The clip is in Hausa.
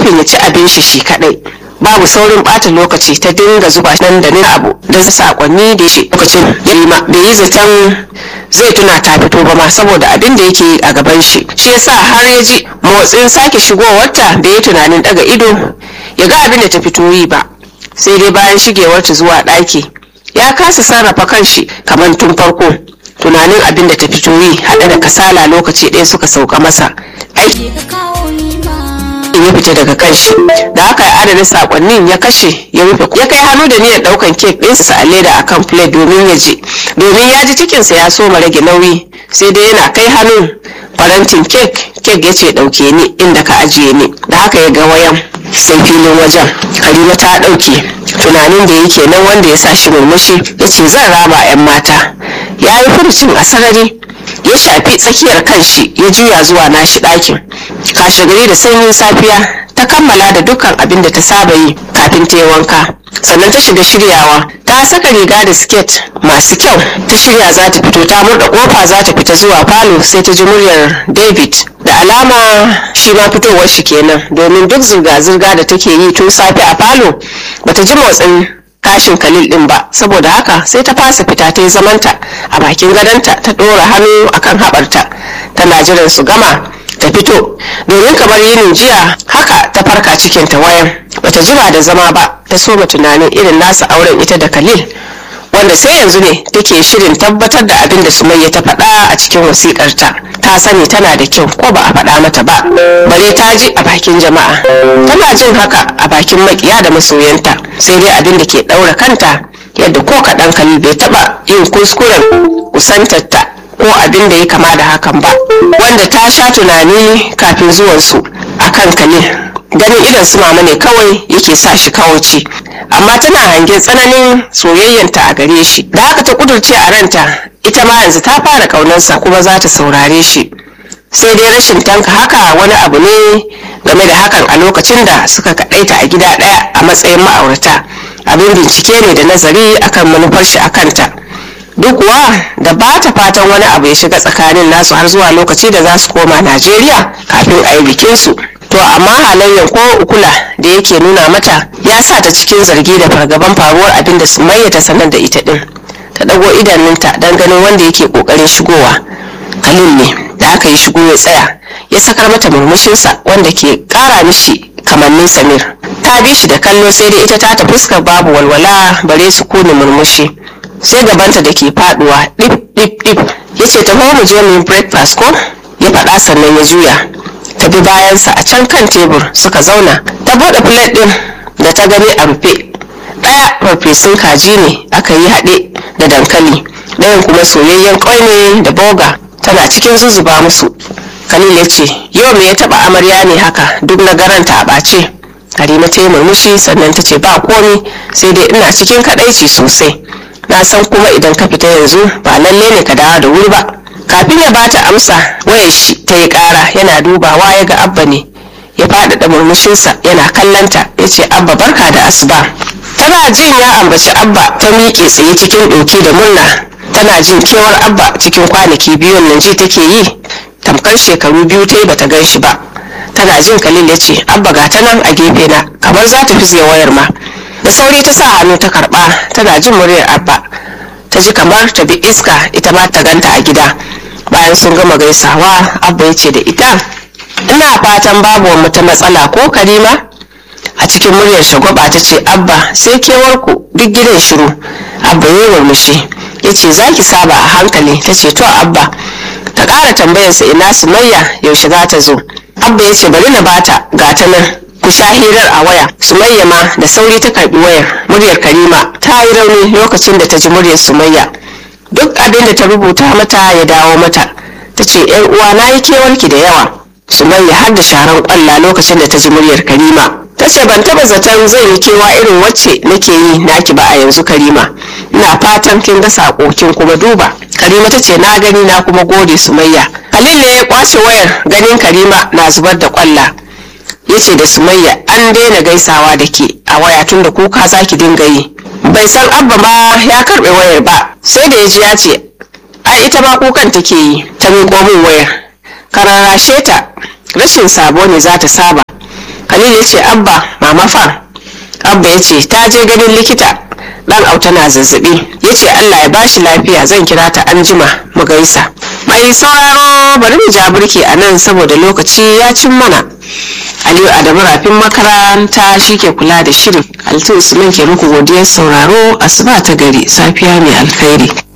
nufin ya ci abin shi shi kadai babu saurin bata lokaci ta dinga zuba nan da nan abu da sakonni da shi lokacin yarima bai yi zaton zai tuna ta fito ba ma saboda abin da yake yi a gaban shi shi yasa har ya ji motsin sake shigowarta bai yi tunanin daga ido ya ga abin da ta fito yi ba sai dai bayan shigewarta zuwa ɗaki ya kasa sarrafa kanshi kamar tun farko tunanin abin da ta fito yi haɗe da kasala lokaci ɗaya suka sauka masa aiki ya fita daga kanshi da haka ya adana sakonnin ya kashe ya rufe ya kai hannu da niyyar daukan kek ɗinsa a leda akan plate domin ya je domin ya ji cikinsa ya soma rage nauyi sai dai yana kai hannun farantin kek kek ya ce ɗauke ni inda ka ajiye ni da haka ya ga wayan sai filin wajen halima ta ɗauke tunanin da yake nan wanda ya sa shi murmushi ya ce zan raba 'yan mata ya yi furucin a sarari ya shafi tsakiyar kanshi ya juya zuwa nashi ɗakin kashe gari da sanyin safiya ta kammala da dukkan abin da ta saba yi kafin ta yi wanka sannan ta shiga shiryawa ta saka riga da siket masu kyau ta shirya za ta fito ta murda kofa za ta fita zuwa falo sai ta ji muryar david da alama shi ma fitowar shi kenan domin duk zirga-zirga da take yi tun safe a falo bata ji motsin tashin kalil din ba saboda haka sai ta fasa fita ta yi zamanta a bakin gadonta ta ɗora hannu akan haɓarta tana jiran su gama ta fito domin kamar yinin jiya haka ta farka cikin ta wayan bata jima da zama ba ta soma tunanin irin nasa auren ita da kalil wanda sai yanzu ne take shirin tabbatar da abin da sumayya ta faɗa a cikin wasiƙarta ta sani tana da kyau ko ba a faɗa mata ba bare ta ji a bakin jama'a tana jin haka a bakin makiya da masoyanta sai dai abin da ke ɗaura kanta yadda ko kaɗan kalil bai taɓa yin kuskuren kusantarta ko abin da ya kama da hakan ba wanda ta sha tunani kafin zuwansu akan kalil ganin idan su mama ne kawai yake sa shi kawace amma tana hangen tsananin soyayyanta a gare shi da haka ta kudurce a ranta ita ma yanzu ta fara kaunarsa kuma za ta saurare shi sai dai rashin tanka haka wani abu ne game da hakan a lokacin da suka kaɗaita a gida ɗaya a matsayin ma'aurata abin bincike ne da nazari akan manufar shi a kanta duk kuwa da ba ta fatan wani abu ya shiga tsakanin nasu har zuwa lokaci da za su koma najeriya kafin a yi bikinsu to amma halayyar ko ukula da yake nuna mata ya sa ta cikin zargi da fargaban faruwar abin da sumayya ta sanar da ita din ta dago idanunta don ganin wanda yake kokarin shigowa kalil ne da aka yi shigo ya tsaya ya sakar mata murmushinsa wanda ke kara mishi kamannin samir ta bi shi da kallo sai dai ita ta ta fuskar babu walwala bare su kone murmushi sai gabanta da ke faduwa dip dip dip ya ce taho mu je mu yi breakfast ko ya faɗa sannan ya juya ta bi bayansa a can kan tebur suka zauna ta buɗe plate ɗin da ta gani a rufe ɗaya farfesun kaji ne aka yi haɗe da dankali ɗayan kuma soyayyen ƙwai ne da boga tana cikin zuzuba musu khalil ya ce yau me ya taɓa amarya ne haka duk na garanta a ɓace Halima ta yi murmushi sannan ta ce ba komi sai dai ina cikin kaɗaici sosai na san kuma idan ka fita yanzu ba lalle ne ka dawo da wuri ba kafin ya bata amsa wayar shi ta yi kara yana dubawa ya ga abba ne ya faɗaɗa murmushinsa yana kallanta ya ce abba barka da asuba tana jin ya ambaci abba ta miƙe tsaye cikin ɗauki da murna tana jin kewar abba cikin kwanaki biyun nan ji take yi tamkar shekaru biyu ta yi bata gan shi ba tana jin kalil ya ce abba ga ta nan a gefe na kamar za ta fi wayar ma da sauri ta sa hannu ta karba tana jin muryar abba ta ji kamar ta bi iska ita ma ta ganta a gida bayan sun gama gaisawa abba ya ce da ita ina fatan babu wata matsala ko karima a cikin muryar shagwaba ta ce abba sai kewarku duk gidan shiru abba ya murmushi ya ce za ki saba a hankali ta ce to abba ta ƙara tambayarsa ina sumayya yaushe za ta zo abba ya ce bari na bata gata nan ku sha hirar a waya sumayya ma da sauri ta karbi wayar muryar karima ta yi rauni lokacin da ta ji muryar sumayya duk abin da ta rubuta mata ya dawo mata ta ce yan uwa na yi kewarki da yawa sumayya har da sharan kwalla lokacin da ta ji muryar karima ta ce ban taba zaton zai yi kewa irin wacce nake yi naki ba a yanzu karima ina fatan kin ga sako kin kuma duba karima ta ce na gani na kuma gode sumayya halil ne ya kwace wayar ganin karima na zubar da kwalla ya ce da sumayya an daina gaisawa da ke a waya tun da kuka za ki dinga yi bai san abba ma ya karbe wayar ba sai da ya ji ya ce ai ita ma kukan take yi ta miƙo min wayar kararashe ta rashin sabo ne za ta saba Khalil ya ce abba mama fa abba ya ce ta je ganin likita dan auta na zazzabi ya ce allah ya bashi lafiya zan kira ta anjima mu gaisa mai sauraro bari mu ja burki a nan saboda lokaci ya cin mana aliyu adamu rafin makaranta shi ke kula da shirin altu usman ke muku godiyar sauraro asuba ta gari safiya mai alkhairi